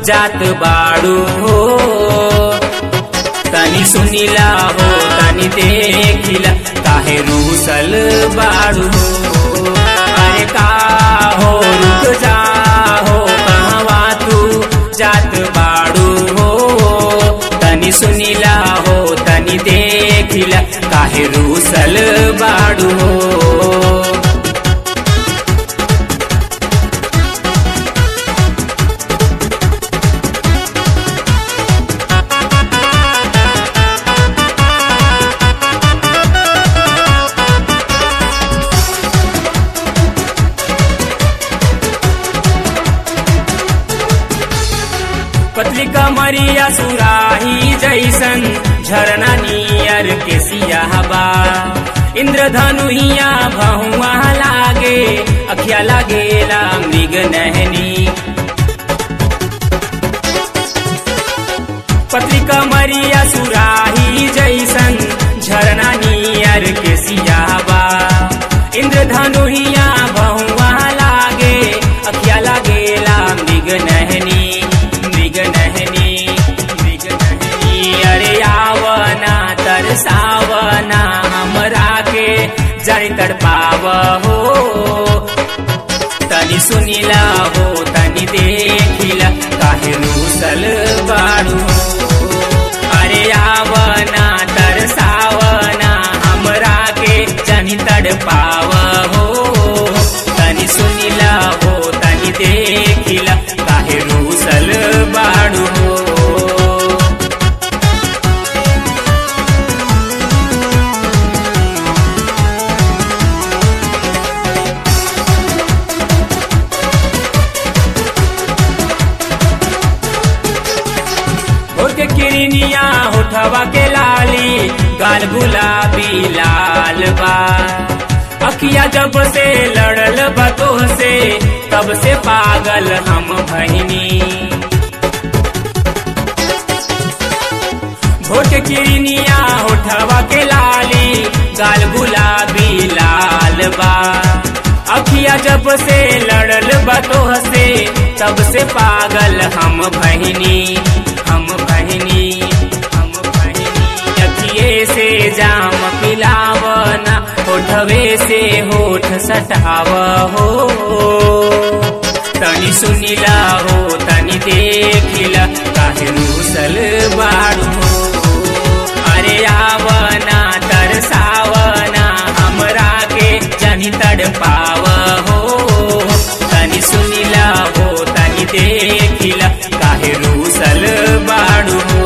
जात बाड़ू हो तनी सुनिला हो तनी देखिला काहे रूसल बाड़ू हो अरे का हो रुक जा हो कहवा तू जात बाड़ू हो तनी सुनिला हो तनी देखिला काहे रूसल बाड़ू हो पतली कमरिया सुराही जैसन झरना नियर के सियाहबा इंद्रधनुहिया भहुआ लागे अखिया लागेला मृग नहनी पतली कमरिया सुराही जैसन झरना नियर के सियाहबा इंद्रधनुहिया भहुआ लागे अखिया लागेला मृग नहनी मृग नहनी मृग नहनी अरे आवना तरसावना हमरा के जड़ तड़पाव हो तनी सुनिला हो तनी देखिला काहे रूसल बाड़ू हो अरे आवना तरसावना हमरा के जनी तड़पाव हो तनी सुनिला हो तनी देखिला काहे रूसल बाड़ू हो होठ किरनिया होठवा के लाली गाल गुलाबी लाल बा अखिया जब से लड़ल बतो से तब से पागल हम भहिनी होठ किरनिया होठवा के लाली गाल गुलाबी लाल बा अखिया जब से लड़ल बतो से तब से पागल हम भहिनी हम बहिनी हम बहिनी अखिए से जाम पिलावना होठवे से होठ सटाव हो तनी सुनिला हो तनी देखिला काहे रूसल बाड़ू हो अरे आवना तरसावना हमरा के जनी तड़पाव हो तनी सुनिला हो तनी देखिला काहे रूसल बाड़ू हो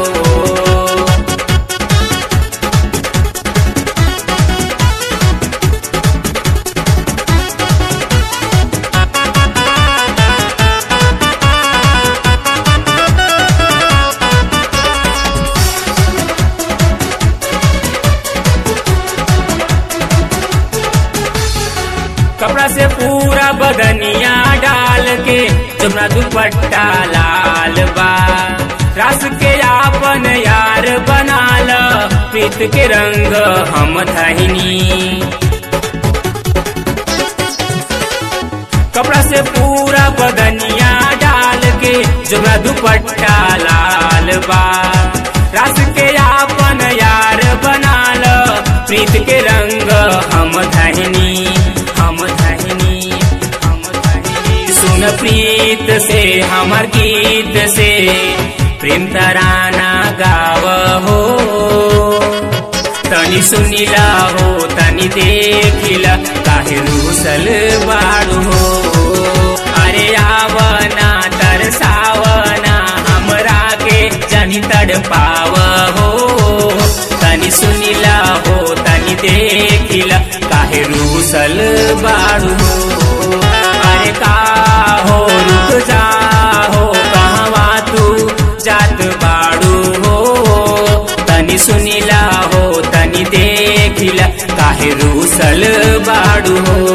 कपड़ा से पूरा बदनिया डाल के जमुना दुपट्टा लाल बा रास के आपन यार बनाल प्रीत के रंग हम धहिनी कपड़ा से पूरा बदनिया डाल के जमुना दुपट्टा लाल बा रास के आपन यार बनाल प्रीत के रंग हम धहिनी हम धहिनी हम धहिनी सुन प्रीत से हमर गीत से प्रेम तराना गाव हो तनी सुनिला हो तनी देखिला काहे रूसल बाड़ू हो अरे आवना तरसावना हमरा के जनी तड़पाव हो तनी सुनिला हो तनी देखिला काहे रूसल बाड़ू हो अरे का हो रुक जा हो कहवा तू जात बाड़ू हो तनी सुनिला हो तनी देखिला काहे रूसल बाड़ू हो